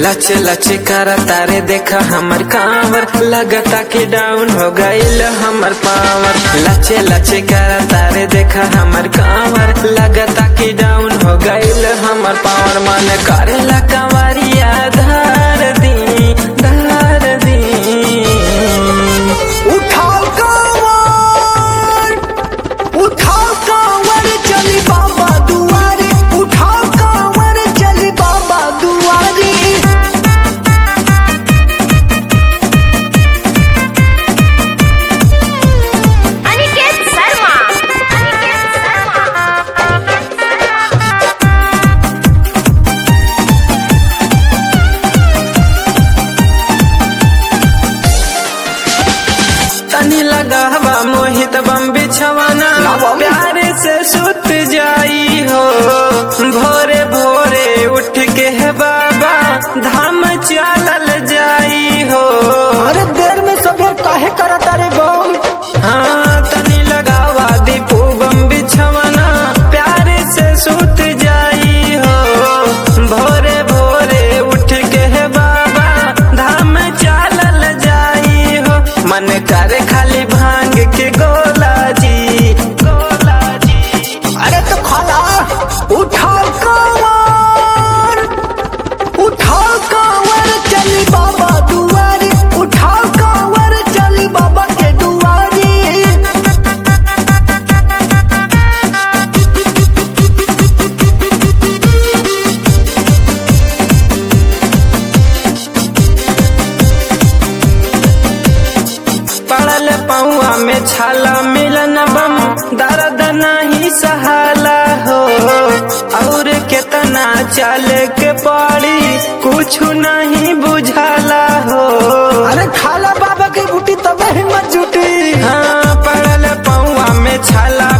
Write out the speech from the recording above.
लच लच कर तारे देखा हमर कांवर लगता कि डाउन हो गईल हमर पावर लच लच कर तारे देखा हमर कांवर लगता कि डाउन हो गईल हमर पावर मन करेला कंवरिया धार दी धार दी उठाओ कांवर उठाओ कांवर चली बाबा दुआरे उठाओ कांवर चली बाबा दुआरे अनिकेत शर्मा अनिकेत शर्मा अनिकेत शर्मा तनी लगावा मोहित बम बिछवाना लावा। प्यारे से सुत जाई हो भोरे भोरे उठ के है बाबा धाम चलल जाई हो अरे देर में सबे काहे करत रे बम हाँ तनी लगावा दीपू बम बिछवाना प्यारे से सुत जाई हो भोरे भोरे उठ के है बाबा धाम चलल जाई हो मन करे खाली भांग के गोला जी गोला जी अरे तो खाला उठाओ कांवर उठाओ कांवर चली बाबा दुआरे उठाओ कांवर चली बाबा के दुआरे पड़ल पौआ में छाला मिलन बम दर्द नहीं सहाला हो और केतना चल के पड़ी कुछ नहीं बुझाला हो अरे खाला बाबा के बूटी तबे हिम्मत जुटी हाँ पड़ल पौआ में छाला